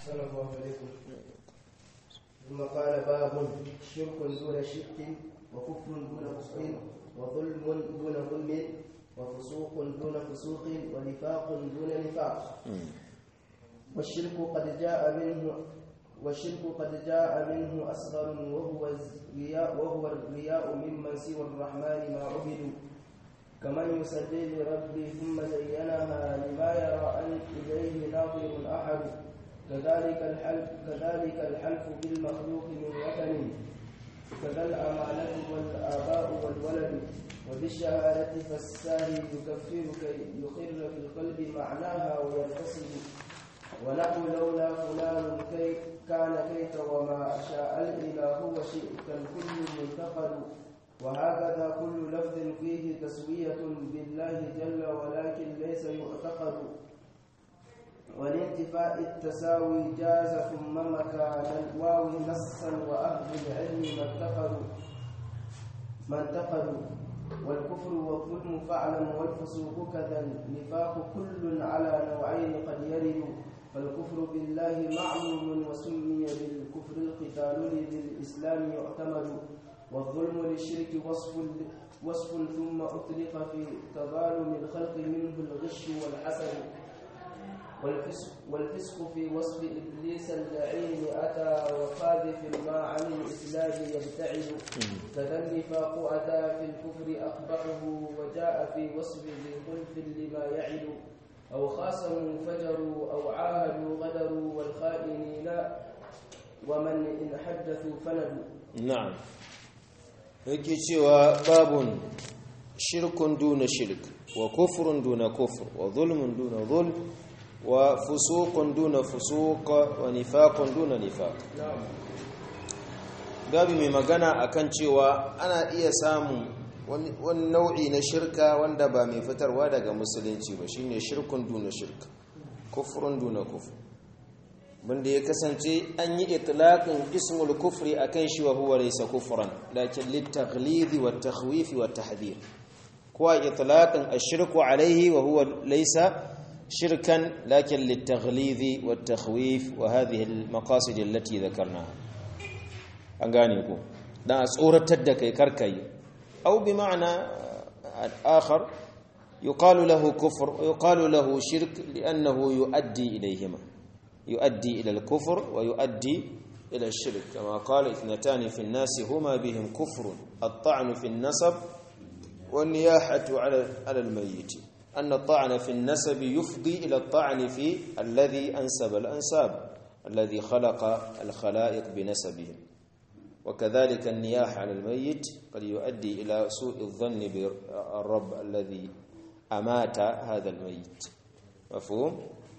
صلى الله عليكم ثم قال باب شرك دون شرك وكفر دون كفر وظلم دون ظلم وفسوق دون فسوق ونفاق دون نفاق والشرك قد جاء منه والشرك قد جاء منه أصغر وهو الرياء وهو الرياء ممن سوى الرحمن ما عبدوا كمن يصلي لربه ثم زينها لما يرى أن إليه ناظر أحد كذلك الحلف كذلك الحلف بالمخلوق من وطن كذا الأمانة والآباء والولد وبالشهادة فالساهي يكفر كي يخر في القلب معناها ويرتسم ونحو لولا فلان كي كان كيت وما شاء الإله وشئت الكل منتقل وهكذا كل لفظ فيه تسوية بالله جل ولكن ليس يعتقد ولانتفاء التساوي جاز ثم مكان الواو نصا وأهل العلم ما انتقلوا ما انتقلوا والكفر والظلم فعلا والفسوق كذا النفاق كل على نوعين قد يرد فالكفر بالله معلوم وسمي بالكفر القتال للإسلام يعتمد والظلم للشرك وصف وصف ثم أطلق في تظالم الخلق منه الغش والحسد والفسق, والفسق في وصف إبليس اللعين أتى وقاذف ما عن الإسلام يبتعد كذا النفاق أتى في الكفر أقبحه وجاء في وصف ذي خلف لما يعد أو خاصموا فجروا أو عاهدوا غدروا والخائنين ومن إن حدثوا فندوا na'am yake cewa babun shirkun duna shirk wa kufrun duna kufr wa zulmun duna zulm wa fusuqun duna fusuq wa nifaqun duna nifaq gabi mai magana akan cewa ana iya samun wani nau'i na shirka wanda ba mai fitarwa daga musulunci ba shine shirkun duna shirk kufrun duna kufr banda ya kasance an yi itlaqin ismul kufri akan shi wa huwa laysa kufran lakin litaghlid wa takhwif wa tahdhir kuwa itlaqin ashirku alayhi wa huwa laysa shirkan lakin litaghlid wa takhwif wa hadhihi almaqasid allati dhakarnaha an gane ku dan a tsoratar da kai karkai aw bi ma'na akhar yuqalu lahu kufr yuqalu lahu shirk li'annahu yuaddi ilayhima يؤدي إلى الكفر ويؤدي إلى الشرك كما قال اثنتان في الناس هما بهم كفر الطعن في النسب والنياحة على على الميت أن الطعن في النسب يفضي إلى الطعن في الذي أنسب الأنساب الذي خلق الخلائق بنسبهم وكذلك النياحة على الميت قد يؤدي إلى سوء الظن بالرب الذي أمات هذا الميت مفهوم؟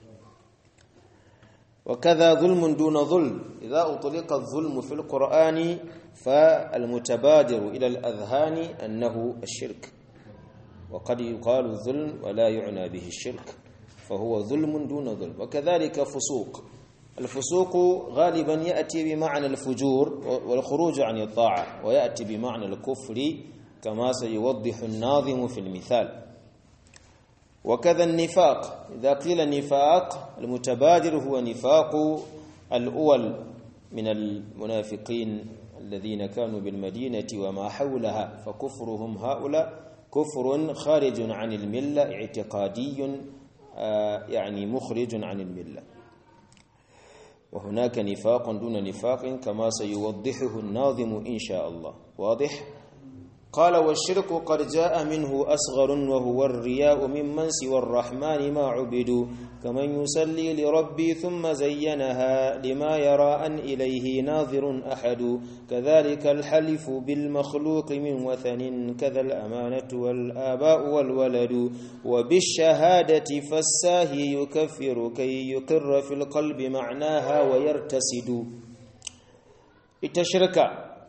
وكذا ظلم دون ظلم إذا أطلق الظلم في القرآن فالمتبادر إلى الأذهان أنه الشرك وقد يقال الظلم ولا يعنى به الشرك فهو ظلم دون ظلم وكذلك فسوق الفسوق غالبا يأتي بمعنى الفجور والخروج عن الطاعة ويأتي بمعنى الكفر كما سيوضح الناظم في المثال وكذا النفاق إذا قيل نفاق المتبادر هو نفاق الأول من المنافقين الذين كانوا بالمدينة وما حولها فكفرهم هؤلاء كفر خارج عن الملة اعتقادي يعني مخرج عن الملة وهناك نفاق دون نفاق كما سيوضحه الناظم إن شاء الله واضح؟ قال والشرك قد جاء منه أصغر وهو الرياء ممن سوى الرحمن ما عبدوا كمن يصلي لربي ثم زينها لما يرى أن إليه ناظر أحد كذلك الحلف بالمخلوق من وثن كذا الأمانة والآباء والولد وبالشهادة فالساهي يكفر كي يقر في القلب معناها ويرتسد اتشرك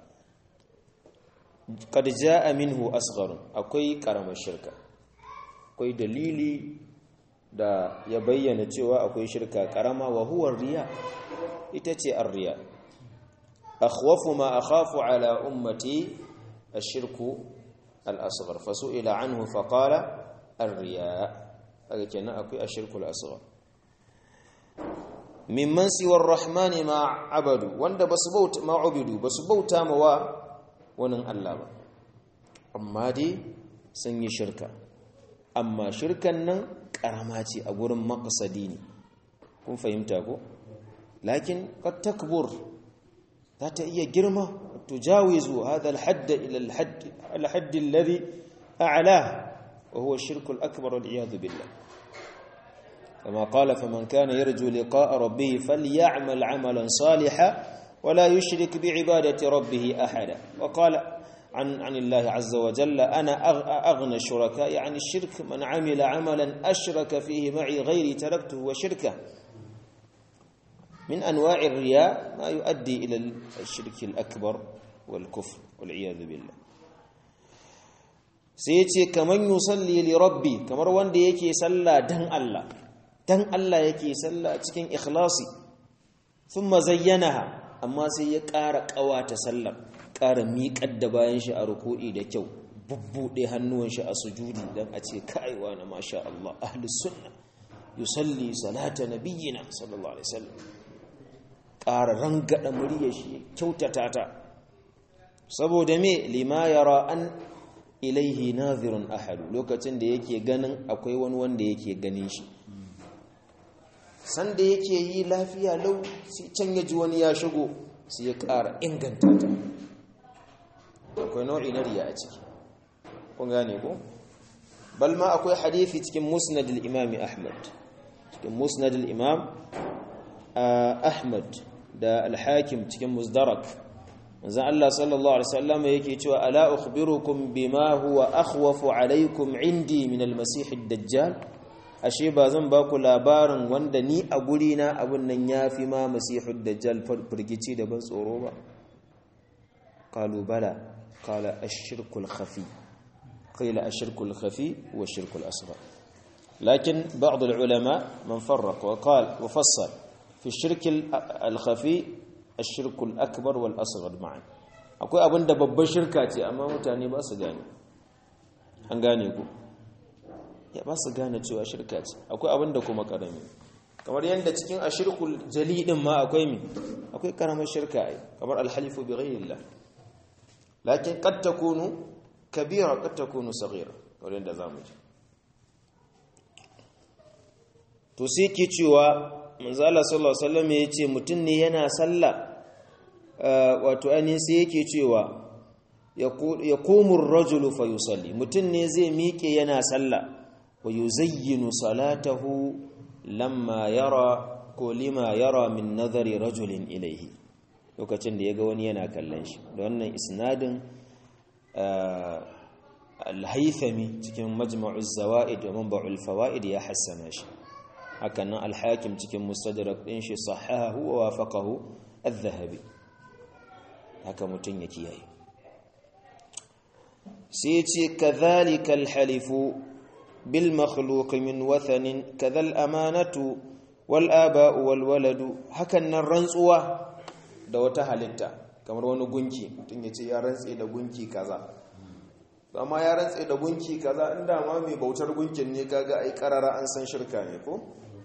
قد جاء منه أصغر akwai karamar shirka akwai dalili da ya bayyana cewa akwai shirka karama wa huwa riya ita ce ar-riya akhwafu ma akhafu ala ummati ash-shirku al-asghar fasu'ila anhu faqala ar-riya kaga kenan akwai ash-shirku al-asghar mimman siwar rahmani ma abadu wanda basu bauta ma ubidu basu bauta ma wa wani Allah ba amma dai sun yi shirka amma shirkan nan karama ce a gurin maqsadi ne kun fahimta ko lakin qad takbur za ta iya girma tujawizu hadha al-hadd ila al-hadd al-hadd alladhi a'lah wa huwa ash-shirk al-akbar wal iyad billah كما قال فمن كان يرجو لقاء ربه فليعمل عملا صالحا ولا يشرك بعبادة ربه أحدا وقال عن عن الله عز وجل أنا أغنى الشركاء يعني الشرك من عمل عملا أشرك فيه معي غيري تركته وشركه من أنواع الرياء ما يؤدي إلى الشرك الأكبر والكفر والعياذ بالله سيتي كمن يصلي لربي كمر وند يكي صلى دن الله دن الله يكي صلى cikin ikhlasi ثم زينها amma sai ya ƙara ƙawata sallar ƙara miƙar da bayan shi a ruku'i da kyau bubbuɗe hannuwan shi a sujudi don a ce kaiwa na masha Allah ahlus sunna yusalli salata nabiyyina sallallahu alaihi wasallam ƙara rangada muryar shi kyautata ta saboda me lima yara an ilaihi nazirun ahadu lokacin da yake ganin akwai wani wanda yake ganin shi sanda yake yi lafiya lau sai can ya ji wani ya shigo sai ya ƙara inganta ta akwai nau'i na riya a ciki kun gane ko bal ma akwai hadithi cikin musnad al-imam ahmad cikin musnad al-imam ahmad da al-hakim cikin musdarak manzon Allah sallallahu alaihi wasallam yake cewa ala ukhbirukum bima huwa akhwafu alaikum indi min al-masih ad-dajjal ashe ba zan ba ku labarin wanda ni a guri na abun nan yafi ma masihud dajjal firgici da ban tsoro ba qalu bala qala ash-shirku al-khafi qila ash-shirku al-khafi wa ash-shirku al-asghar lakin ba'd al-ulama man farraq wa qala wa fassal fi ash-shirk al-khafi ash-shirku al-akbar wal asghar ma'an akwai abinda babbar shirka ce amma mutane ba su gane an gane ku ya ba su gane cewa shirka ce akwai abin da kuma karami kamar yadda cikin ashirkul jali din ma akwai mi akwai karamar shirka ai kamar alhalifu bi ghayrillah lakin qad takunu kabira qad takunu saghira kamar yadda zamu ji to sai ke cewa manzo Allah sallallahu alaihi wasallam yace mutun ne yana sallah wato ainihin sai yake cewa yaqumu ar-rajulu fayusalli mutun ne zai miƙe yana sallah ويزين صلاته لما يرى كلما يرى من نظر رجل إليه lokacin da ya ga wani yana kallon shi da wannan isnadin al-haythami cikin majma'uz zawaid wa manba'ul fawaid ya hassana shi hakan nan al-hakim cikin mustadrak din shi sahahu wa wafaqahu adh-dhahabi haka mutun ya kiyaye sai ce kadhalika al-halifu بالمخلوق من وثن كذا الأمانة والآباء والولد hakan nan rantsuwa da wata halitta kamar wani gunki mutum ya ce ya rantse da gunki kaza amma ya rantse da gunki kaza inda ma mai bautar gunkin ne kaga ai karara an san shirka ne ko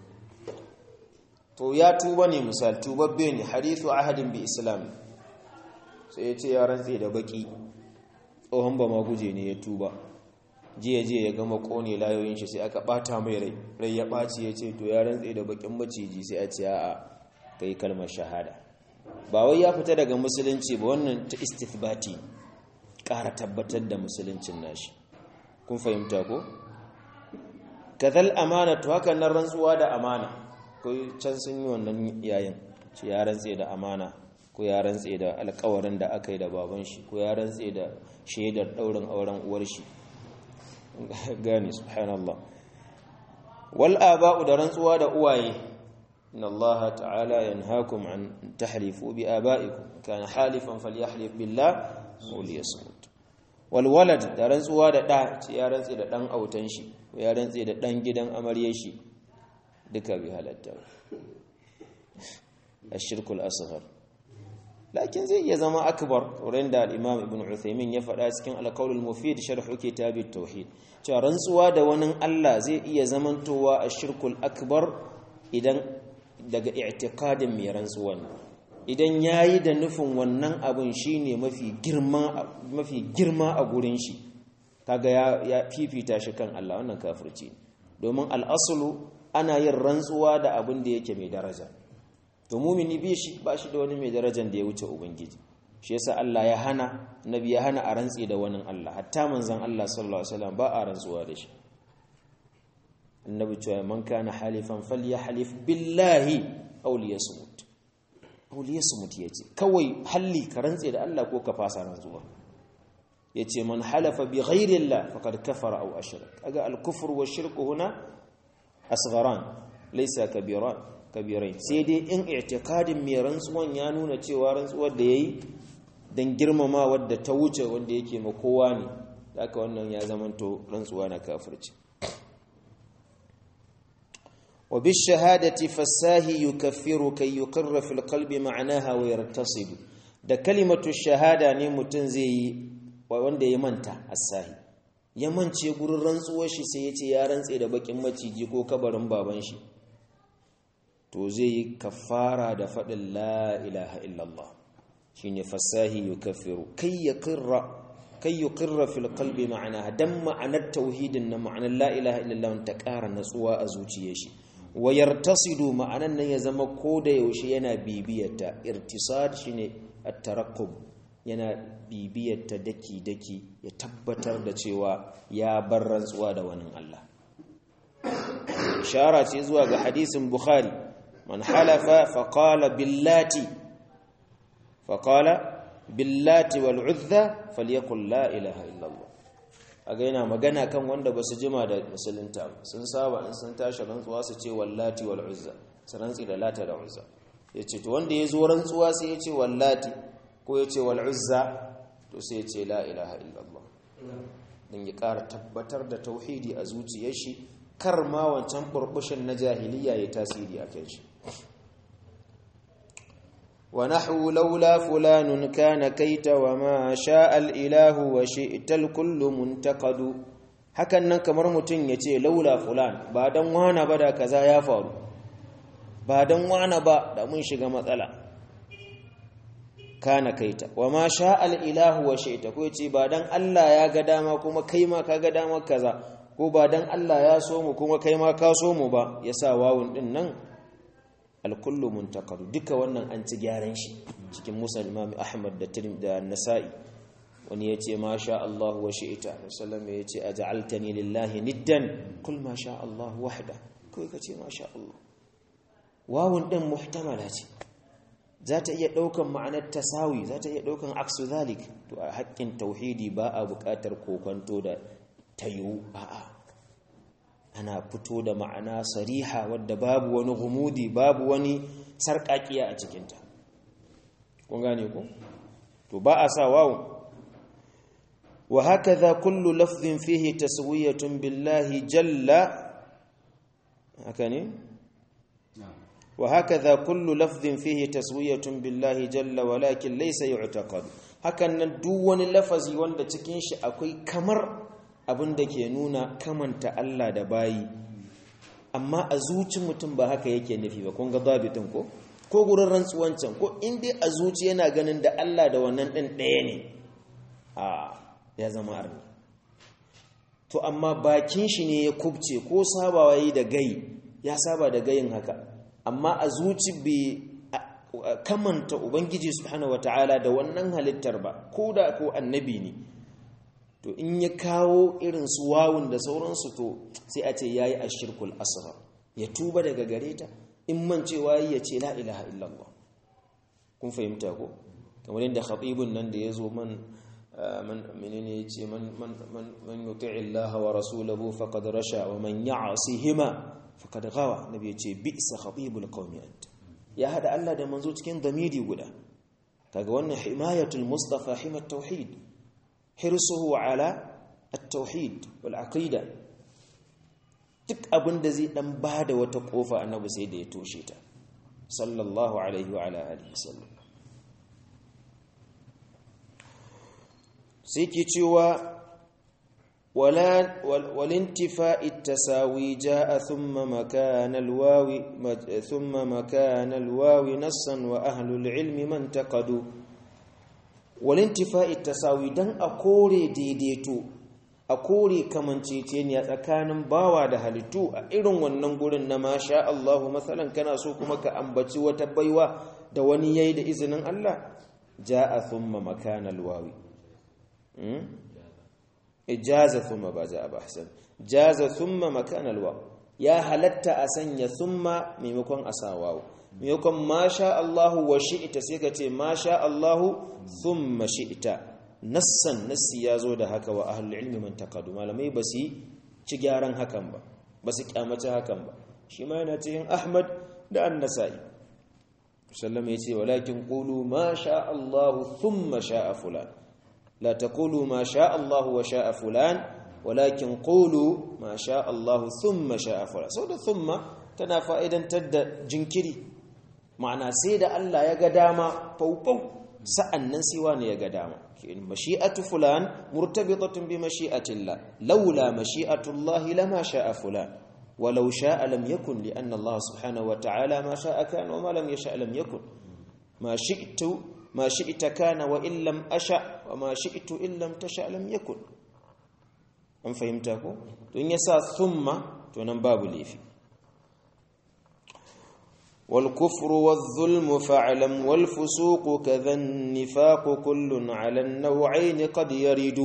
to ya tuba ne misal tubabbe ne hadithu ahadin bi islam sai ya ce ya rantse da baki tsohon ba ma guje ne ya tuba jiya jiya ya gama kone layoyin shi sai aka bata mai rai rai ya ɓaci ya ce to ya rantse da bakin maciji sai a ce a'a kai kalmar shahada ba wai ya fita daga musulunci ba wannan ta istithbati ƙara tabbatar da musuluncin nashi kun fahimta ko kadhal amana to haka nan rantsuwa da amana ko can sun yi wannan yayin ce ya rantse da amana ko ya rantse da alƙawarin da aka yi da baban shi ko ya rantse da shaidar ɗaurin auren uwar shi gane subhanallah wal aba'u da rantsuwa da uwaye inna Allah ta'ala yanhaakum an tahlifu bi aba'ikum kana halifan falyahlif billah aw liyasmut wal walad da rantsuwa da da ce ya rantsi da dan autan shi ko ya rantsi da dan gidan amaryar shi duka bi halatta ashirkul asghar lakin zai iya zama akbar wurin da al-imam ibn uthaymin ya faɗa cikin al-qawl al-mufid sharh kitab at-tauhid cewa rantsuwa da wani Allah zai iya zamantowa ashirkul akbar idan daga i'tiqadin mai rantsuwan idan yayi da nufin wannan abin shine mafi girma mafi girma a gurin shi kaga ya, ya fifita shi kan Allah wannan kafirci domin al'aslu ana yin rantsuwa da abin da yake mai daraja to mumini bi shi ba shi da wani mai darajar da ya wuce ubangiji shi yasa Allah ya hana nabi ya hana a rantsi da wani Allah hatta manzon Allah sallallahu alaihi wasallam ba a rantsuwa da shi annabi cewa man kana halifan falyahlif billahi aw liyasmut aw liyasmut yace kawai halli ka rantsi da Allah ko ka fasa rantsuwa yace man halafa bi ghairi Allah faqad kafara aw ashrak aga al-kufr wa shirku huna asgharan laysa kabiran kabirai sai dai in i'tiqadin mai rantsuwan ya nuna cewa rantsuwar da yayi dan girmama wadda ta wuce wanda yake ma kowa ne haka wannan ya zamanto rantsuwa na kafirci wa bi shahadati fasahi yukaffiru kay yuqirra fil qalbi ma'naha wa yartasib da kalimatu shahada ne mutun zai yi wanda ya manta asahi ya mance gurin rantsuwar shi sai ya ce ya rantse da bakin maciji ko kabarin baban shi to zai yi kafara da faɗin la ilaha illallah shi ne fasahi yi kafiru kai ya kirra fil kalbi ma'ana don ma'anar tauhidin na ma'anar la ilaha illallah ta ƙara natsuwa a zuciya shi wayar tasidu ma'anar nan ya zama ko da yaushe yana bibiyarta irtisad shi ne tarakub yana bibiyarta daki-daki ya tabbatar da cewa ya bar rantsuwa da wani Allah ishara ce zuwa ga hadisin bukhari من حلف فقال باللات فقال باللات والعذى فليقل لا اله الا الله aga yana magana kan wanda ba su jima da musulunta sun saba in sun tashi rantsuwa su ce wallati wal uzza su rantsi da lata da uzza yace to wanda ya zo rantsuwa sai ya ce wallati ko ya ce wal uzza to sai ya ce la ilaha illallah dan ya ƙara tabbatar da tauhidi a zuciyar shi kar ma wancan burbushin na jahiliya ya tasiri a kan shi ونحو لولا فلان كان كيت وما شاء الإله وشئت الكل منتقد hakan nan kamar mutum ya ce laula fulan ba don wana ba da kaza ya faru ba don wana ba da mun shiga matsala kana kaita wa ma sha al'ilahu wa shaita ko ce ba don Allah ya ga dama kuma kai ma ka ga dama kaza ko ba don Allah ya so mu kuma kai ma ka so mu ba ya sa wawun din nan alkullu muntaqadu duka wannan an ci gyaran shi cikin musa imam ahmad da tirmidhi da nasa'i wani yace ma sha Allah wa shi'ta sallallahu yace aj'altani lillahi niddan kul ma sha Allah wahda kai kace ma sha Allah wawun din muhtamala ce za ta iya daukan ma'anar tasawi za ta iya daukan aksu zalik to a haƙƙin tauhidi ba a buƙatar kokonto da tayu a'a ana fito da ma'ana sariha wadda babu wani gumudi babu wani sarƙaƙiya a cikinta kun gane ku to ba a sa wawo wa hakaza kullu lafzin fihi taswiyatun billahi jalla haka ne wa hakaza kullu lafzin fihi taswiyatun billahi jalla walakin laysa yu'taqad hakan nan duk wani lafazi wanda cikin shi akwai kamar abin da ke nuna kamanta Allah da bayi amma a zuci mutum ba haka yake nufi ba kun ga babitin ko ko gurin rantsuwancan ko in dai a zuci yana ganin da Allah da wannan ɗin ɗaya ne a ya zama arni to amma bakin shi ne ya kubce ko sabawa yi da gai ya saba da gayin haka amma a zuci bai kamanta ubangiji subhanahu wataala da wannan halittar ba ko da ko annabi ne to in ya kawo irin su wawun da sauransu to sai a ce yayi ashirkul asra ya tuba daga gare ta in man cewa ya ce la ilaha illallah kun fahimta ko kamar yadda khatibun nan da yazo man man menene yace man man man man yuti'i Allah wa rasulahu faqad rasha wa man ya'sihima faqad ghawa nabi yace bi'sa khatibul qaumi anta ya hada Allah da manzo cikin damiri guda kaga wannan himayatul mustafa himat tauhid hirsuhu ala at-tauhid wal aqida duk abin da zai dan bada wata kofa annabi sai da ya toshe ta sallallahu alaihi wa ala alihi wasallam sai ke cewa ولا والانتفاء التساوي جاء ثم مكان الواو ثم مكان الواو نصا واهل العلم من انتقدوا والانتفاء التساوي dan a kore daidaito a kore kamanceceniya tsakanin bawa da halittu a irin wannan gurin na masha Allahu masalan kana so kuma ka ambaci wata baiwa da wani yayi da izinin Allah ja'a thumma makana alwawi ijaza thumma ba ja'a ba hasan jaza thumma makana alwaw ya halatta a sanya thumma maimakon asawawo maimakon masha Allahu wa shi'ita sai ka ce masha Allahu thumma shi'ita nassan nassi ya zo da haka wa ahlul ilmi man taqadu malamai ba su ci gyaran hakan ba ba su kyamace hakan ba shi ma yana cikin Ahmad da An-Nasa'i sallama yace walakin qulu ma sha Allahu thumma sha'a fulan la taqulu ma sha Allahu wa sha'a fulan walakin qulu ma sha Allahu thumma sha'a fulan so da thumma tana fa'idantar da jinkiri ma'ana sai da Allah ya ga dama faufau sa'annan sai wani ya ga dama mashi'atu fulan murtabitatun bi mashi'atillah laula mashi'atullahi lama sha'a fulan ولو شاء لم يكن لأن الله سبحانه وتعالى ما شاء كان وما لم يشاء لم يكن ما شئت ما شئت كان وإن لم أشأ وما شئت إن لم تشأ لم يكن أم فهمتكم تون يسا ثم تون باب ليفي والكفر والظلم فاعلم والفسوق كذا النفاق كل على النوعين قد يرد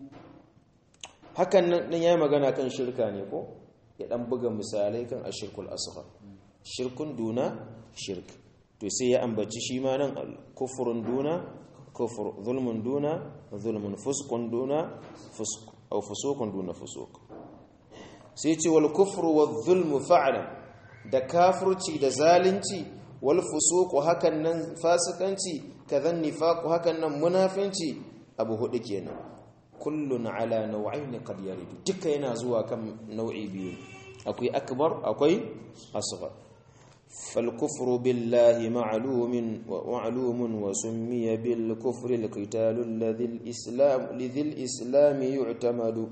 hakan nan yayi magana kan shirka ne ko ya dan buga misalai kan ashirkul asghar shirkun duna shirk to sai ya ambaci shi ma nan kufrun duna kufur zulmun duna zulmun fusqun duna fusq aw fusuqun duna fusuq sai ce wal kufru wadh zulmu fa'lam da kafirci da zalunci wal fusuqu hakan nan fasikanci kazan nifaqu hakan nan munafinci abu hudu kenan kullun ala nau'ain qad yaridu duka yana zuwa kan nau'i biyu akwai akbar akwai asghar fal kufru billahi ma'lumun wa ma'lumun wa summiya bil kufri al qital alladhi al islam lidhi al islam yu'tamadu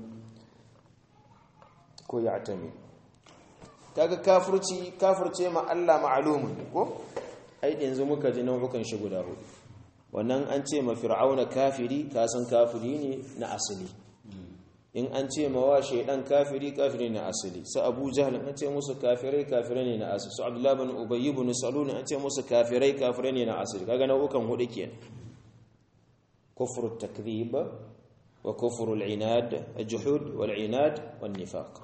ko ya'tamid kaga kafirci kafirce ma Allah ma'lumun ko ai yanzu muka ji nau'ukan shi guda hudu wannan an ce ma fir'auna kafiri kasan kafiri ne na asali in an ce ma wa shaidan kafiri kafiri na asali su abu jahal an ce musu kafirai kafirai ne na asali su abdullahi bin ubayy ibn salul an ce musu kafirai kafirai ne na asali kaga nau'ukan hudu kenan kufru takdhib wa kufru al-inad al-juhud wal-inad wan-nifaq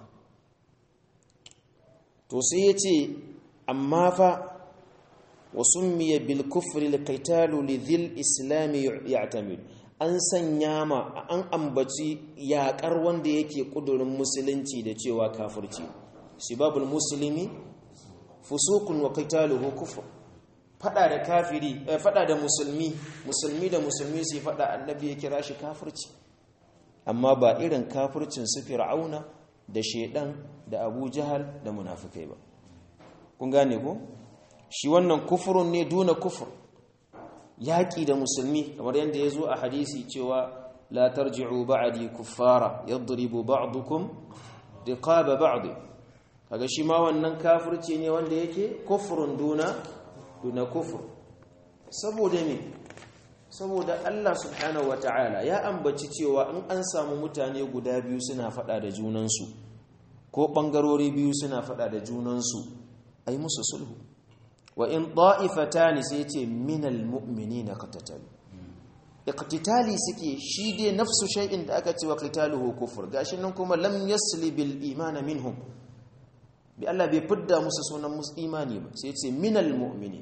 to sai yace amma fa وسمي بالكفر القتال لذي الاسلام يعتمد an sanya ma an ambaci yaƙar wanda yake ƙudurin musulunci da cewa kafirci sibabul muslimi fusuqun wa qitaluhu kufr fada da kafiri fada da musulmi musulmi da musulmi sai fada annabi ya kira shi kafirci amma ba irin kafircin su fir'auna da shedan da abu jahal da munafikai ba kun gane ko shi wannan kufurun ne duna kufur yaƙi da musulmi kamar yadda ya zo a hadisi cewa la tarji'u ba'di kuffara yadribu ba'dukum riqaba ba'd kaga shi ma wannan kafirci ne wanda yake kufurun duna duna kufur saboda me saboda Allah subhanahu wata'ala ya ambaci cewa in an samu mutane guda biyu suna fada da junansu ko bangarori biyu suna fada da junansu ai musu sulhu wa in ta'ifatani sai ce minal mu'minina qatatalu iqtitali suke shi dai nafsu shay'in da aka ce wa qitaluhu kufur gashi nan kuma lam yasli bil iman minhum bi Allah bai fidda musu sunan musu imani ba sai ce minal mu'minin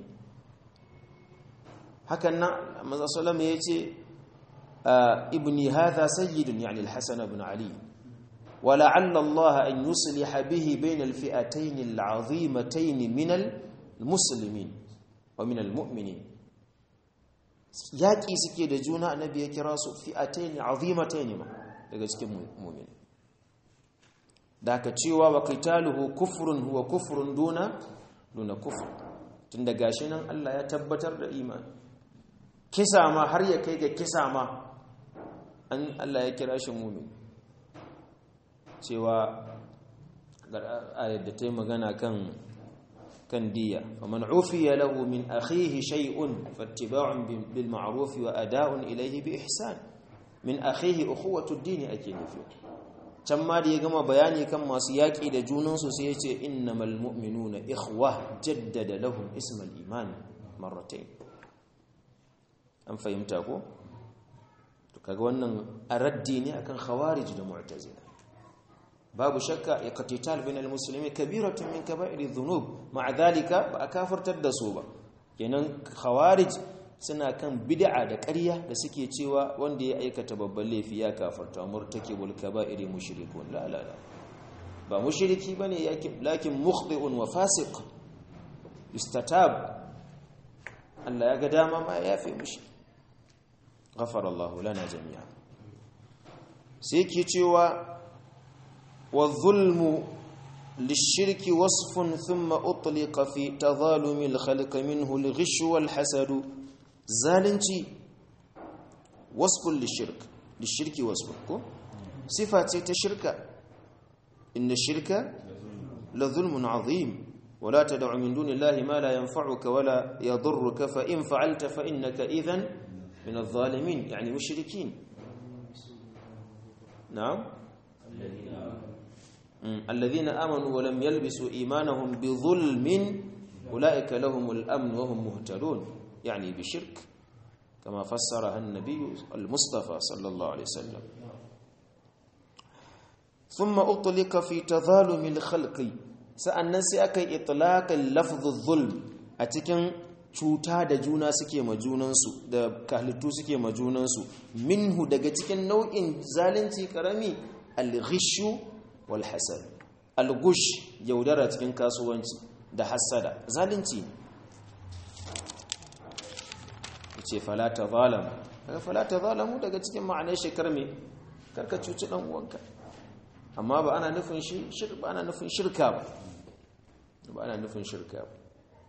hakan nan manzo sallama yace ibni hadha sayyidun yani al-hasan ibn ali ولعل الله أن يصلح به بين الفئتين العظيمتين من المسلمين ومن المؤمنين yaƙi suke da juna annabi ya kira su fi'atayn azimatayn ma daga cikin mu'min da aka cewa wa qitaluhu kufrun huwa kufrun duna duna kufr tunda gashi nan Allah ya tabbatar da imani kisa ma har ya kai ga kisa ma an Allah ya kira shi mu'min cewa ayat da ta yi magana kan kan diya faman ufiya lahu min akhihi shay'un fattiba'un bil ma'ruf wa ada'un ilayhi bi ihsan min akhihi ukhuwatu ad-din ake nufi can ma da ya gama bayani kan masu yaƙi da junansu sai ya ce innamal mu'minuna ikhwa jaddada lahum ismal iman marratayn an fahimta ko to kaga wannan araddi ne akan khawarij da mu'tazila babu shakka iqtital bain almuslimin kabiratun min kaba'ir dhunub ma'a dhalika ba a kafirtar da su ba kenan khawarij suna kan bid'a da ƙarya da suke cewa wanda ya aikata babban laifi ya kafarta murtakibul kaba'iri mushrikun la la la ba mushriki bane yake lakin mukhti'un wa fasiq istatab Allah ya ga dama ma ya yafe mushi ghafara Allah lana jami'a sai ke cewa wa zulmu للشرك وصف ثم أطلق في تظالم الخلق منه الغش والحسد zalunci wasfun lishirk lishirki wasfun ko sifa ce ta shirka inna shirka la zulmun azim wala tad'u min dunillahi ma la yanfa'uka wala yadhurruka fa in fa'alta fa innaka idhan min adh-dhalimin yani mushrikin na'am الذين آمنوا ولم يلبسوا إيمانهم بظلم أولئك لهم الأمن وهم مهتدون يعني بشرك كما فسرها النبي المصطفى صلى الله عليه وسلم ثم أطلق في تظالم الخلق sa'annan sai aka yi itlaqin lafzul zulm a cikin cuta da juna suke ma junansu da kahlitu suke ma junansu minhu daga cikin nau'in zalunci karami al-ghishu wal hasad al-gush yaudara cikin kasuwanci da hasada zalunci ne ce falata zalamu daga falata zalamu daga cikin ma'anar shekar me karka cuci dan uwanka amma ba ana nufin shi ba ana nufin shirka ba ba ana nufin shirka ba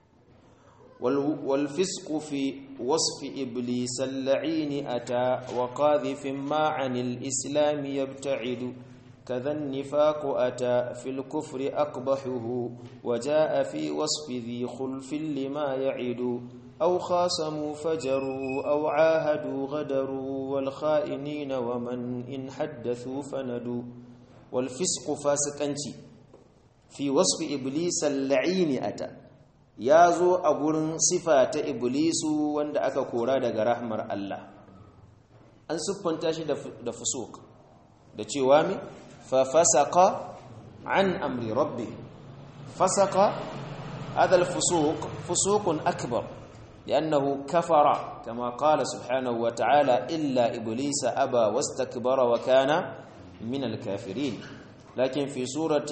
wal fisqu fi wasfi iblis al-la'in ata wa qadhif ma'an al-islam yabta'idu كذا النفاق أتى في الكفر أقبحه وجاء في وصف ذي خلف لما يعد أو خاصموا فجروا أو عاهدوا غدروا والخائنين ومن إن حدثوا فندوا والفسق فاسقنتي في وصف إبليس اللعين أتى يازو أقول صفة إبليس وند أكا كورا دغ رحمر الله أن سبحانه تاشي da fusuk da cewa mi fa fasaqa an amri rabbi fasaqa هذا الفسوق فسوق أكبر لأنه كفر كما قال سبحانه وتعالى إلا إبليس أبى واستكبر وكان من الكافرين لكن في سورة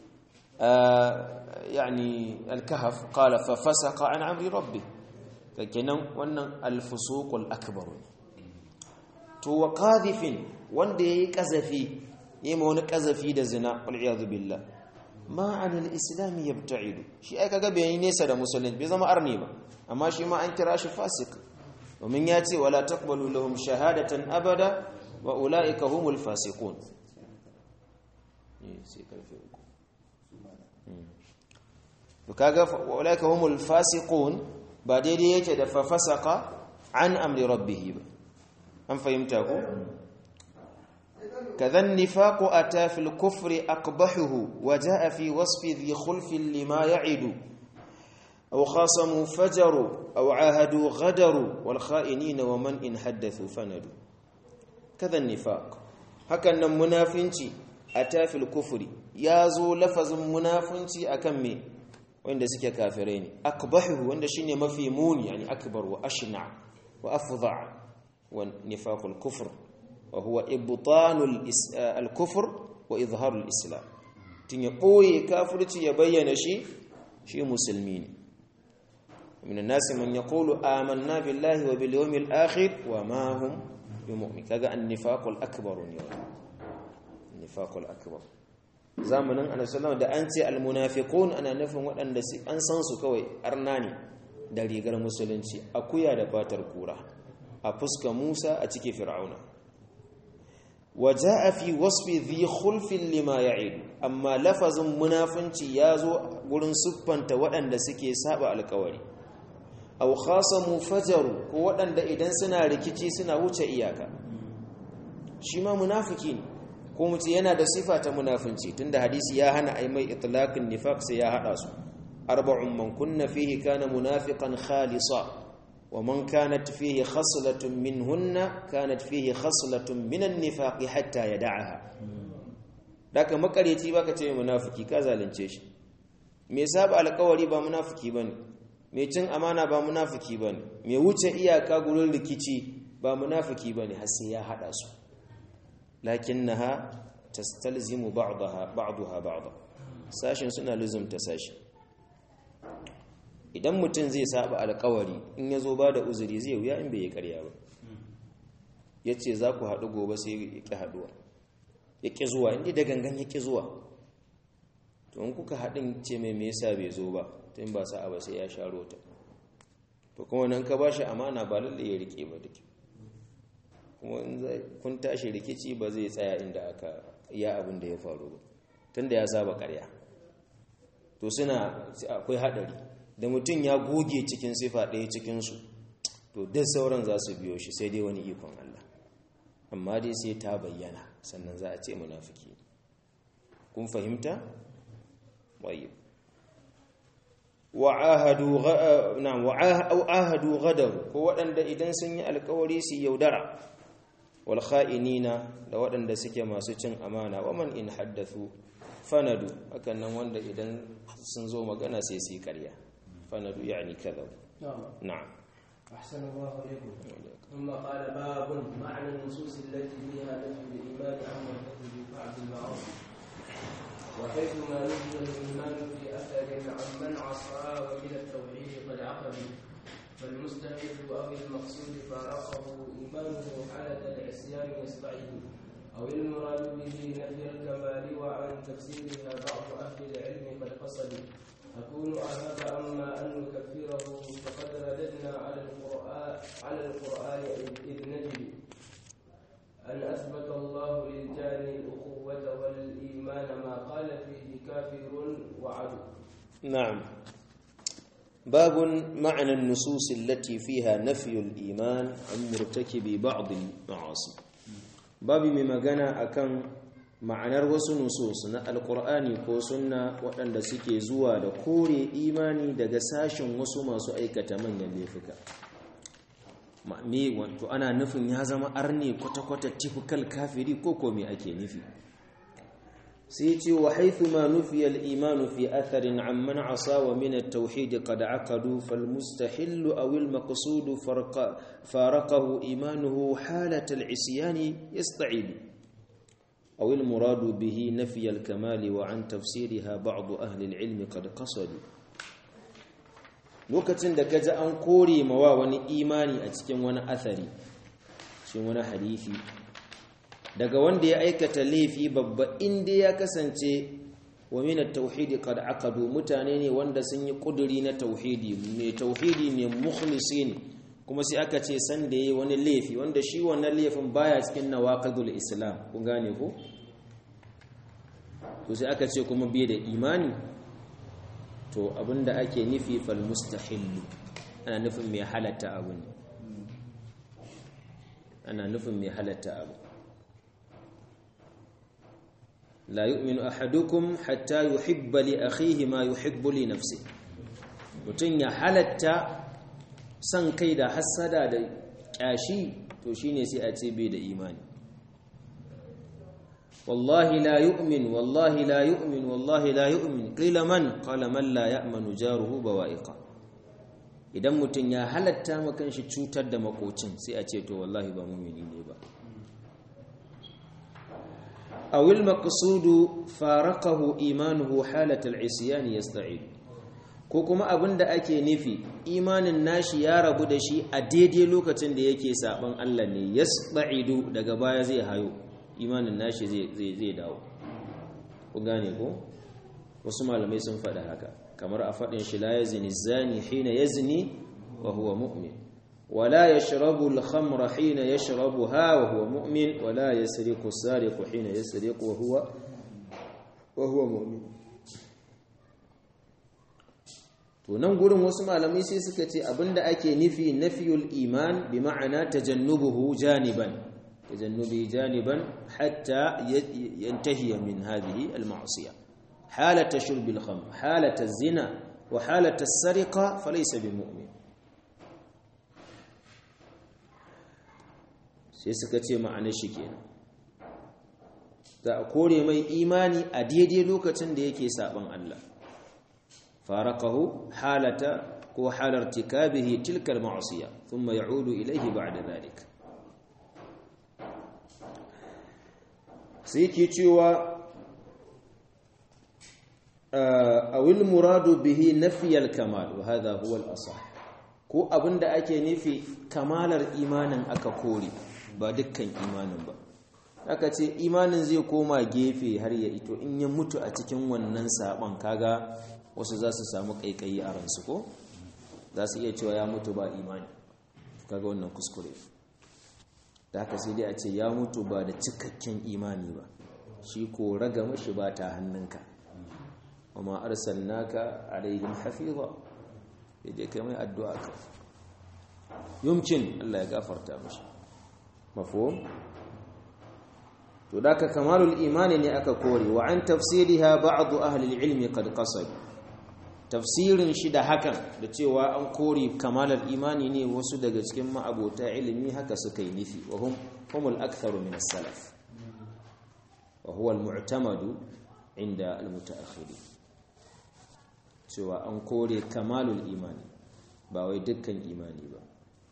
يعني الكهف قال ففسق عن عمر ربه لكن وأن الفسوق الأكبر تو قاذف وندي كزفي يمون كزفي دزنا والعياذ بالله ma anil islami yabta'idu shi ai kaga bai nesa da musulunci bai zama arni ba amma shi ma an kira shi fasik domin ya ce wala taqbalu lahum shahadatan abada wa ulaika humul fasiqun sai karfe uku to kaga wa ulaika humul fasiqun ba daidai yake da fa fasaqa an amri rabbih ba an fahimta ko كذا النفاق أتى في الكفر أقبحه وجاء في وصف ذي خلف لما يعد أو خاصموا فجروا أو عاهدوا غدروا والخائنين ومن إن حدثوا فندوا كذا النفاق هكذا منافنتي أتى في الكفر يازو لفظ منافنتي أكمي وإن سكي كافرين أقبحه وإن شيني مفيمون يعني أكبر وأشنع وأفظع ونفاق الكفر وهو إبطان الكفر وإظهار الإسلام تنقوي كافرتي يبين شيء شيء مسلمين من الناس من يقول آمنا بالله وباليوم الآخر وما هم بمؤمن كذا النفاق الأكبر النفاق الأكبر zamanin annabi sallallahu da an ce almunafiqun ana nufin waɗanda an san su kawai arnani da rigar musulunci akuya da fatar kura a fuska Musa a cike Fir'auna waja'a fi wasfi dhi khulfin lima ya'id amma lafazin munafunci yazo gurin siffanta waɗanda suke saba alƙawari aw khasamu fajaru ko waɗanda idan suna rikici suna wuce iyaka shi ma munafiki ne ko mutum yana da sifa ta munafunci tunda hadisi ya hana ai mai itlaqin nifaq sai ya hada su arba'un man kunna fihi kana munafiqan khalisa wa man kanat fihi khaslatun minhunna kanat fihi khaslatun minan nifaq hatta yad'aha daka makareci baka ce munafiki ka zalunce shi me saba alƙawari ba munafiki bane me cin amana ba munafiki bane me wuce iyaka gurin rikici ba munafiki bane har sai ya hada su lakinnaha tastalzimu ba'daha ba'daha ba'da sashin suna luzumta sashi idan mutum zai saba alkawari in yazo ba da uzuri zai wuya in bai yi ƙarya ba yace za ku haɗu gobe sai ya ƙi haɗuwa ya ƙi zuwa inda da gangan ya ƙi zuwa to in kuka haɗin ce mai me yasa bai zo ba tun ba sa'a ba sai ya sharo ta to kuma nan ka bashi amana ba lalle ya rike ba dake kuma kun tashi rikici ba zai tsaya inda aka iya abin da ya faru ba tunda ya saba karya to suna akwai hadari da mutum ya goge cikin sifa ɗaya cikinsu to duk sauran za su biyo shi sai dai wani ikon Allah amma dai sai ta bayyana sannan za a ce munafiki kun fahimta wayyib wa'ahadu na'am wa'ahadu ghadaru ko waɗanda idan sun yi alkawari su yaudara wal kha'inina da waɗanda suke masu cin amana wa man in haddathu fanadu hakan nan wanda idan sun zo magana sai su yi ƙarya fanadu yani kadhab na'am أحسن الله إليكم ثم قال باب معنى النصوص التي فيها نفي الإيمان عما يحدث ببعض المعاصي وحيثما نفي الإيمان في أثر عمن عصى ومن التوحيد قد عقل فالمستحيل أو المقصود فارقه إيمانه حالة العصيان يستعيد أو المراد به نفي الكمال وعن تفسيرها بعض أهل العلم قد قصدوا أكون أهاب أما أن نكفره فقد رددنا على القرآن على القرآن إذ نجد أن أثبت الله للجاني الأخوة والإيمان ما قال فيه كافر وعدو نعم باب معنى النصوص التي فيها نفي الإيمان عن مرتكب بعض المعاصي باب مما جانا أكن ma'anar wasu nusus na alkur'ani ko sunna waɗanda suke zuwa da kore imani daga sashen wasu masu aikata manyan laifuka me wato ana nufin ya zama arne kwata-kwata typical kafiri ko ko me ake nufi sai ce wa haithu ma nufi al-iman fi atharin amman asa wa min at-tauhid qad aqadu fal mustahil aw al-maqsud faraqahu imanuhu halat al-isyan yasta'id أو المراد به نفي الكمال وعن تفسيرها بعض أهل العلم قد قصدوا lokacin da kaji an kore mawa wani imani a cikin wani athari cikin wani hadisi daga wanda ya aikata laifi babba inda ya kasance wa min at-tauhid qad aqadu mutane ne wanda sun yi kuduri na tauhidi mai tauhidi ne mukhlisin kuma sai aka ce san da yayi wani laifi wanda shi wannan laifin baya cikin nawaqidul islam kun gane ko to sai aka ce kuma bai da imani to abinda ake nufi fal mustahillu ana nufin mai halatta abu ne ana nufin mai halatta abu la yu'minu ahadukum hatta yuhibba li akhihi ma yuhibbu li nafsihi mutun ya halatta san kai da hassada da kyashi to shine sai a ce bai da imani wallahi la yu'min wallahi la yu'min wallahi la yu'min qila man qala man la ya'manu jaruhu bawa'iqa idan mutun ya halatta makan shi cutar da makocin sai a ce to wallahi ba mu'mini ne ba aw al maqsudu faraqahu imanuhu halat al isyan yasta'id ko kuma abin da ake nufi imanin nashi ya rabu da shi a daidai lokacin da yake saban Allah ne yasba'idu daga baya zai hayo imanin nashi zai zai dawo ku gane ko wasu malamai sun faɗa haka kamar a faɗin shi la yazni zani hina yazni wa huwa mu'min ولا يشرب الخمر حين يشربها وهو مؤمن ولا يسرق السارق حين يسرق وهو وهو مؤمن to nan gurin wasu malamai sai suka ce abinda ake nufi nafiyul iman bi ma'ana tajannubuhu janiban tajannubi janiban hatta yantahi min hadhihi al-ma'siyah halata shurb al-khamr halata az-zina wa halata as-sariqa falaysa bimu'min sai suka ce ma'anar shi kenan za a kore mai imani a daidai lokacin da yake saban Allah faraqahu halata ko halar tikabihi tilka al-ma'siyah thumma ya'udu ilayhi ba'da dhalik sai ke cewa awil muradu bihi nafiyal kamal wa hadha huwa al-asah ko abinda ake nufi kamalar imanin aka kore ba dukkan imanin ba aka ce imanin zai koma gefe har ya ito in ya mutu a cikin wannan saban kaga wasu za su samu kaikayi a ransu ko za su iya cewa ya mutu ba imani kaga wannan kuskure da haka sai dai a ce ya mutu ba da cikakken imani ba shi ko raga mashi ba ta hannunka amma arsalnaka alaihim hafiza dai kai mai addu'a ka yumkin Allah ya gafarta mashi mafhum to daka kamalul imani ne aka kore wa an tafsiriha ba'd ahli al-ilm qad qasad tafsirin shi da hakan da cewa an kore kamalar imani ne wasu daga cikin ma'abota ilimi haka suka yi nufi wa hum humul aktharu min as-salaf wa huwa al-mu'tamadu inda al-mutaakhirin cewa an kore kamalul imani ba wai dukkan imani ba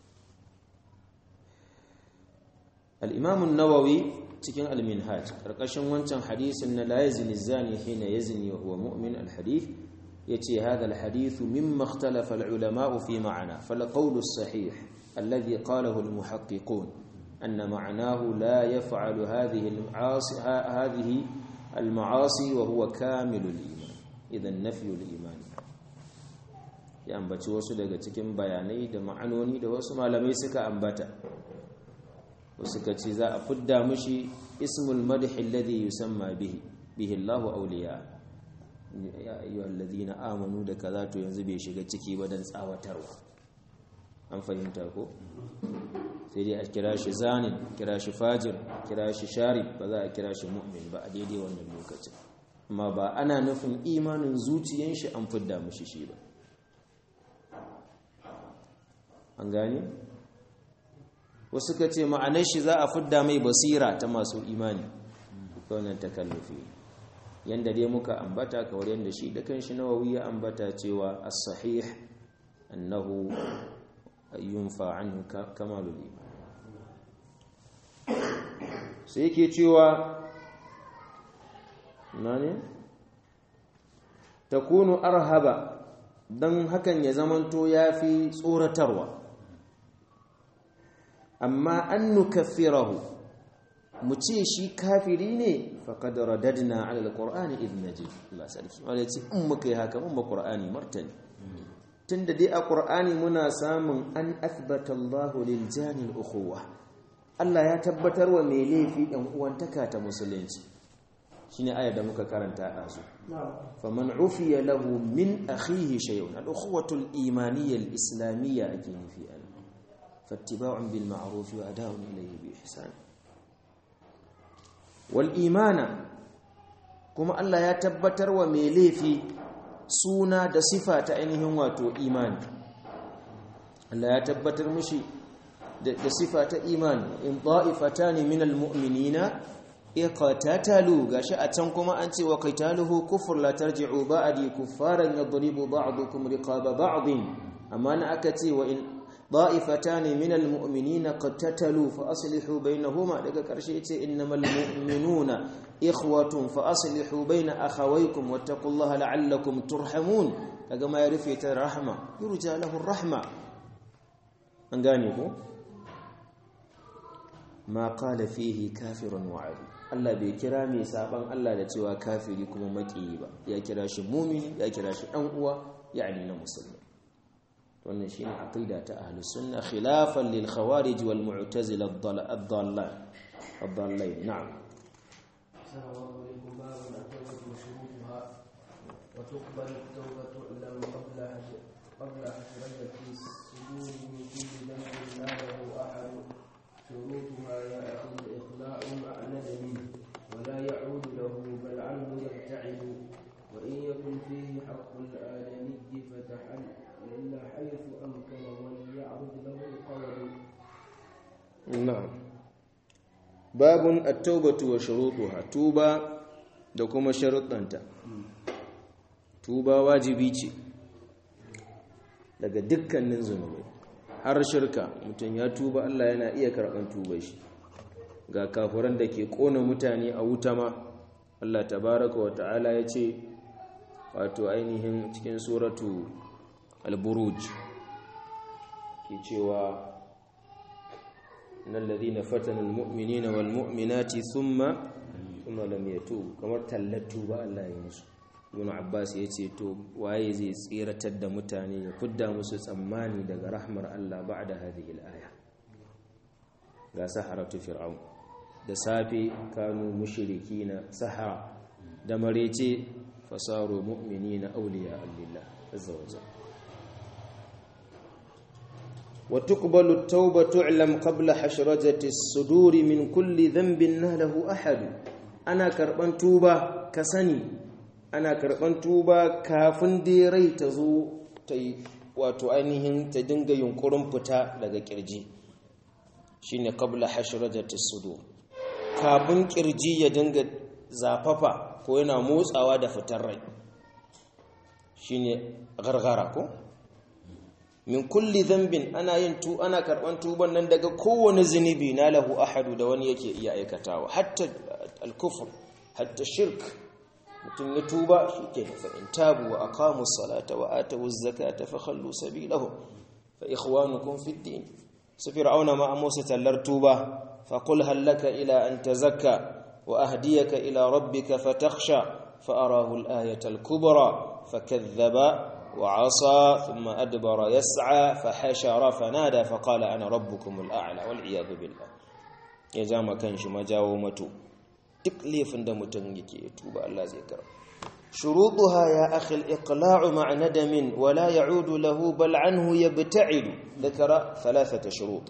al'imamun nawawi cikin al-minhaj ƙarƙashin wancan hadisin na la yazni zani hina yazni wa huwa mu'min al-hadith yace hadha al-hadith mimma ikhtalafa al-ulama fi ma'ana fal qawl as-sahih alladhi qalahu al-muhaqqiqun anna ma'nahu la yaf'alu hadhihi al-ma'asi hadhihi al-ma'asi wa huwa kamilu al-iman idan nafyu al-iman ya ambaci wasu daga cikin bayanai da ma'anoni da wasu malamai suka ambata suka ce za a fidda mushi ismul madhi alladhi yusamma bihi bihi Allahu awliya ya ayyuhal ladina amanu da kaza to yanzu bai shiga ciki ba dan tsawatarwa an fahimta ko sai dai a kira shi zanin kira shi fajir kira shi sharib ba za a kira shi mu'min ba a daidai wannan lokacin amma ba ana nufin imanin zuciyan shi an fidda mushi shi ba an gane wasu ka ce ma'anar shi za a fidda mai basira ta masu imani wannan takallufi yanda dai muka ambata kawar yanda shi da kanshi nawawi ya ambata cewa as-sahih annahu yunfa anhu kamalul iman sai yake cewa nane takunu arhaba dan hakan ya zamanto yafi tsoratarwa amma an nukaffirahu mu ce shi kafiri ne faqad radadna ala alqur'ani idh najid Allah sarki wanda ce in muka yi haka mun ba qur'ani martani tunda dai a qur'ani muna samun an athbata Allahu lil jani ukhuwa Allah ya tabbatar wa mai laifi ɗan uwantaka ta musulunci shine ayar da muka karanta a su faman ufiya lahu min akhihi shay'un al-ukhuwatu al-imaniyya al-islamiyya ake nufi an fattiba'un bil ma'ruf wa ada'un ilayhi bi ihsan wal imana kuma Allah ya tabbatar wa mai laifi suna da sifa ta ainihin wato imani Allah ya tabbatar mishi da sifa ta imani in ta'ifatani minal mu'minina iqtatalu gashi a can kuma an ce wa qitaluhu kufr la tarji'u ba'di kuffaran yadribu ba'dukum riqaba ba'din amma na aka ce wa in ta'ifatani minal mu'minina qatatalu fa aslihu bainahuma daga karshe yace innamal mu'minuna ikhwatun fa aslihu baina akhawaykum wattaqullaha la'allakum turhamun kaga ma ya rufe ta rahma yurja lahu rahma an gane ko ma qala fihi kafirun wa'id Allah bai kira mai saban Allah da cewa kafiri kuma makiyi ba ya kira shi mumini ya kira shi dan uwa yani na musulmi wannan shine aqida ta ahlus sunna khilafan lil khawarij wal mu'tazila ad-dallal ad-dallal na'am السلام عليكم باب التوبة وشروطها وتقبل التوبة لم قبل حج- قبل حجرية السجود من كل ذنب لا له أحد شروطها يأخذ الإخلاء مع ندم ولا يعود له بل عنه يبتعد وإن يكن فيه حق الآدمي فتحل إلا حيث أمكن وليعرض له القول na'am babun at-taubatu wa shurutuha tuba da kuma sharuɗanta tuba wajibi ce daga dukkanin zunubai har shirka mutum ya tuba Allah yana iya karɓar tuba shi ga kafuran da ke ƙona mutane a wuta ma Allah tabaraka wa ta'ala ya ce wato ainihin cikin suratu al-buruj ke cewa إن الذين فتنوا المؤمنين والمؤمنات ثم ثم لم يتوب kamar tallatu ba Allah ya musu Ibn Abbas ya ce to waye zai tsiratar da mutane ya fudda musu tsammani daga rahmar Allah ba'da hadhihi al-aya ga saharatu fir'aun da safe kanu mushrikina sahara da marece fasaru mu'minina awliya lillah azza wa jalla وتقبل التوبة تعلم قبل حشرجة الصدور من كل ذنب نهله أحد أنا كربان توبة كسني أنا كربان توبة كافن ديري تزو تي wato ainihin ta dinga yunkurin fita daga kirji shine qabla hashrajati sudur kafin kirji ya dinga zafafa ko yana motsawa da fitar rai shine gargara ko min kulli dhanbin ana yin tu ana karban tuban nan daga kowane zunubi na lahu ahadu da wani yake iya aikatawa hatta al-kufr hatta shirk mutum ya tuba shike fa in tabu wa aqamu salata wa atu zakata fa khallu sabilahum fa ikhwanukum fi din su fir'auna ma amusa tallar tuba fa qul hal laka ila an tazakka wa ahdiyaka ila rabbika fatakhsha fa arahu al-ayata al-kubra fakadhaba وعصى ثم أدبر يسعى فحشر فنادى فقال أنا ربكم الأعلى والعياذ بالله ya ja kan shi majawo mato duk laifin da mutum yake tuba Allah zai kara shurutuha ya akhi al-iqla'u ma'a nadamin wa la ya'udu lahu bal anhu yabta'idu dhakara thalathata shurut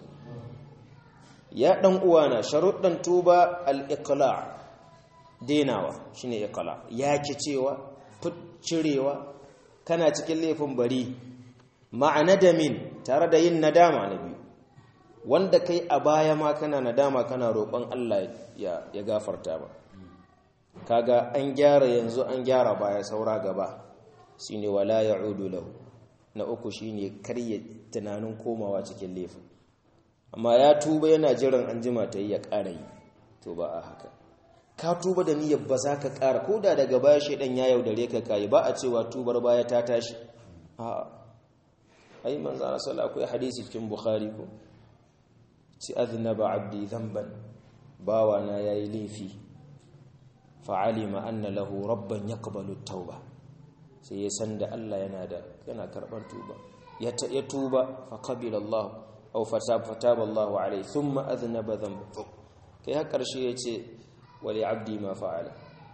ya dan uwana sharuɗan tuba al-iqla' denawa shine iqla' yake cewa cirewa kana cikin laifin bari ma'ana damin tare da yin nadama na biyu wanda kai a baya ma kana nadama kana roƙon Allah ya, ya gafarta ba kaga an gyara yanzu an gyara baya saura gaba shine wala ya'udu lahu na uku shine karya tunanin komawa cikin laifin amma ya tuba yana jiran an jima ta yi ya ƙara yi to ba a haka ka tuba da niyyar ba za ka ƙara ko da daga baya shaidan ya yaudare ka kayi ba a cewa tubar baya ta tashi a ai manzo Allah sallallahu akwai hadisi cikin bukhari ko ci aznaba abdi dhanban bawa na yayi laifi fa alima anna lahu rabban yaqbalu tauba sai ya san da Allah yana da yana karban tuba ya tuba fa qabila Allah aw fataba Allah alayhi thumma aznaba dhanban kai har karshe yace wali abdi ma fa'ala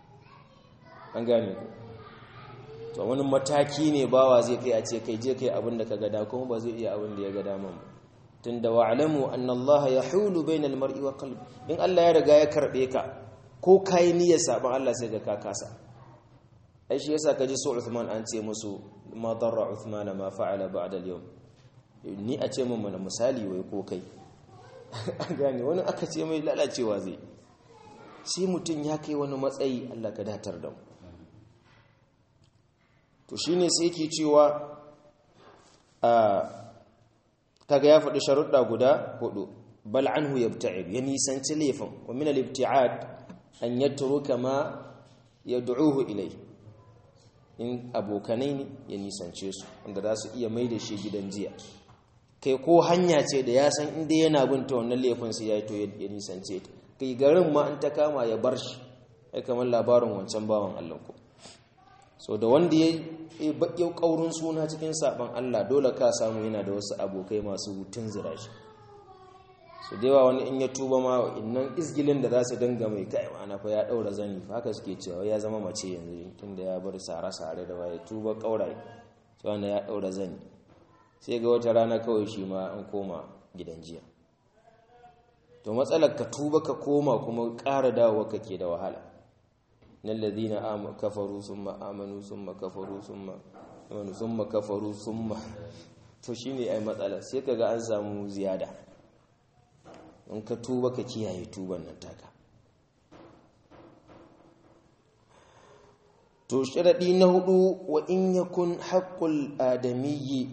an gane ku to wani mataki ne bawa zai kai a ce kai je kai abin da ka gada kuma ba zai iya abin da ya gada man ba tunda wa'lamu anna Allah yahulu bainal mar'i wa qalbi in Allah ya riga ya karbe ka ko kai niyyar saban Allah sai ga ka kasa ai shi yasa kaji su Uthman an ce musu ma darra Uthman ma fa'ala ba'da al-yawm ni a ce mun mana misali wai ko kai an gane wani aka ce mai lalacewa zai sai mutum ya kai wani matsayi Allah ka datar da mu to shine sai yake cewa a kaga ya faɗi sharuɗa guda hudu bal anhu yabta'id ya nisanci laifin wa min al-ibti'ad an yatruka ma yad'uhu ilai in abokanai ne ya nisance su wanda za su iya mai da shi gidan jiya kai ko hanya ce da ya san inda yana binta wannan laifin sai ya yi to ya nisance ta kai garin ma an ta kama ya bar shi ai kamar labarin wancan bawan Allah ko so da wanda ya yi baƙi ƙaurin suna cikin saɓon Allah dole ka samu yana da wasu abokai masu hutun zira shi su da yawa wani in ya tuba ma innan izgilin da za su dinga mai kai ma'ana fa ya ɗaura zani fa haka suke cewa ya zama mace yanzu tun da ya bar sare-sare da waye tuba ƙauraye cewa na ya ɗaura zani sai ga wata rana kawai shi ma an koma gidan jiya to matsalar ka tuba ka koma kuma ƙara dawowa kake da wahala na lalzina kafaru sun ma'amanu sun makafaru sun ma'amanu sun makafaru sun ma to shi ne ai matsala sai ka ga an samu ziyada in ka tuba ka kiyaye tuban nan taka to sharaɗi na hudu wa in yakun haƙƙul adamiyyi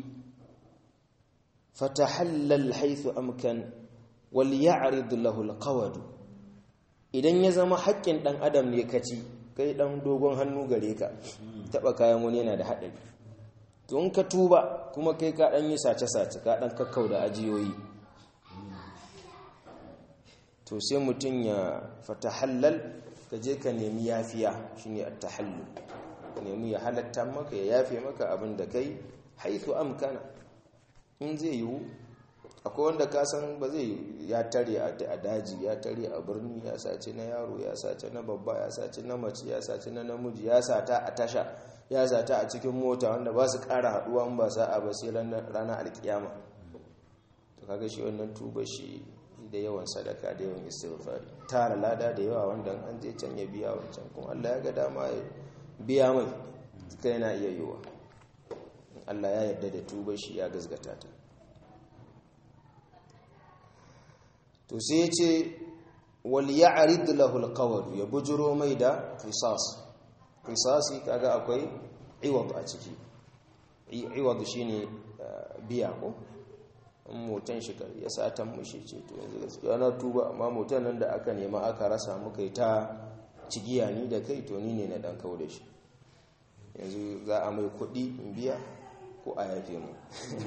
fatahallal haithu amkan wal ya'rid lahu alqawad idan ya zama haƙƙin ɗan adam ne kaci kai ɗan dogon hannu gare ka taɓa kayan wani yana da haɗari to in ka tuba kuma kai ka ɗan yi sace-sace ka ɗan kakkau da ajiyoyi to sai mutum ya fatahallal ka je ka nemi yafiya shine at-tahallul ka nemi ya halatta maka ya yafe maka abin da kai haithu amkana in zai yiwu akwai wanda ka san ba zai ya tare a daji ya tare a birni ya sace na yaro ya sace na babba ya sace na mace ya sace na namiji ya sata a tasha ya sata a cikin mota wanda ba su kara haduwa in ba sa'a ba sai ranar alkiyama to kaga shi wannan tuba shi da yawan sadaka da yawan istighfari tara lada da yawa wanda an je can ya biya wancan kuma Allah ya ga dama ya biya mai kai yana iya yiwa Allah ya yarda da tuba shi ya gazgata ta to sai ya ce wal ya'rid lahu alqawl ya bujuro mai da qisas qisasi kaga akwai iwad a ciki iwad shine biya ko motan shi ya satan mushi ce to yanzu gaskiya na tuba amma motan nan da aka nema aka rasa muka yi ta cigiya ni da kai to ni ne na dan kawo da shi yanzu za a mai kuɗi in biya ko a yafe mu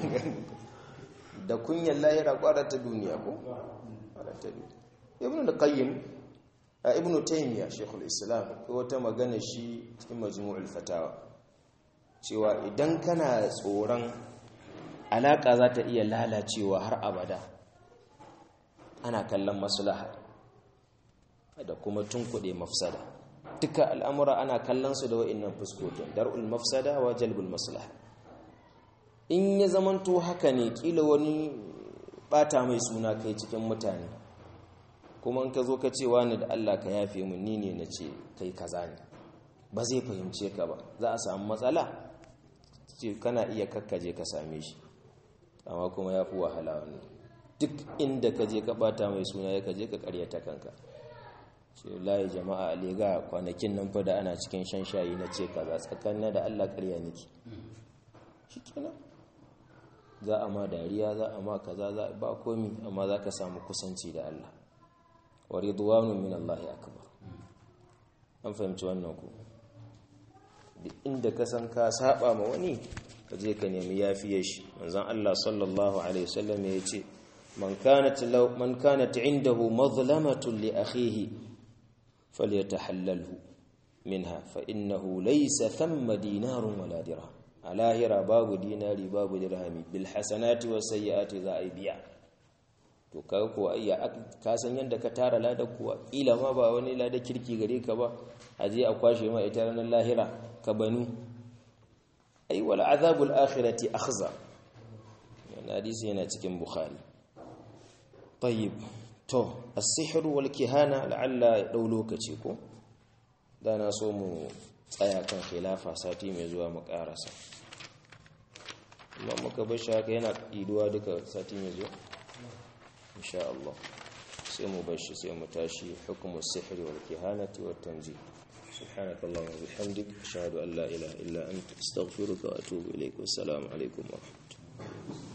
da kunyar lahira kwarar ta duniya ko ibn da qayyim ibn taymiya shekul islam ko wata magana shi cikin majmu'ul fatawa cewa idan kana tsoron alaka za ta iya lalacewa har abada ana kallon maslaha da kuma tunkuɗe mafsada duka al'amura ana kallon su da wa'innan fuskokin dar'ul mafsada wa jalbul maslaha in ya zamanto haka ne kila wani bata mai suna kai cikin mutane kuma in ka zo ka ce wani da Allah ka yafe mun ni ne na ce kai kaza ne ba zai fahimce ka ba za a samu matsala ce kana iya kakkaje ka same shi amma kuma ya fi wahala wannan duk inda ka je ka bata mai suna ya ka je ka karyata kanka ce layi jama'a a lega kwanakin nan fa da ana cikin shan shayi na ce kaza tsakanin da Allah karya niki shikenan za a ma dariya za a ma kaza za ba komi amma za ka samu kusanci da Allah wa ridwanu min Allah akbar an fahimci wannan ku duk inda ka san ka saba ma wani ka je ka nemi yafiye shi manzon Allah sallallahu alaihi wasallam ya ce man kanat law man kanat indahu mazlamatun li akhihi falyatahallalhu minha fa innahu laysa thamma dinarun wala dirham a lahira babu dinari babu dirhami bil hasanati was sayyiati za a biya to kaga ko ayya ka san yanda ka tara lada kuwa ila ma ba wani lada kirki gare ka ba a je a kwashe ma ita ranar lahira ka banu ai wal azabul akhirati akhza wannan hadisi yana cikin bukhari tayyib to as-sihr wal kihana la'alla ya dau lokaci ko da na so mu tsaya kan khilafa sati mai zuwa mu karasa amma muka bar shi haka yana iduwa duka sati mai zuwa insha Allah sai mu bar shi sai mu tashi hukumu sihri wal kihanati wat tanzih سبحانك اللهم وبحمدك أشهد أن لا إله إلا أنت أستغفرك وأتوب إليك والسلام عليكم ورحمة الله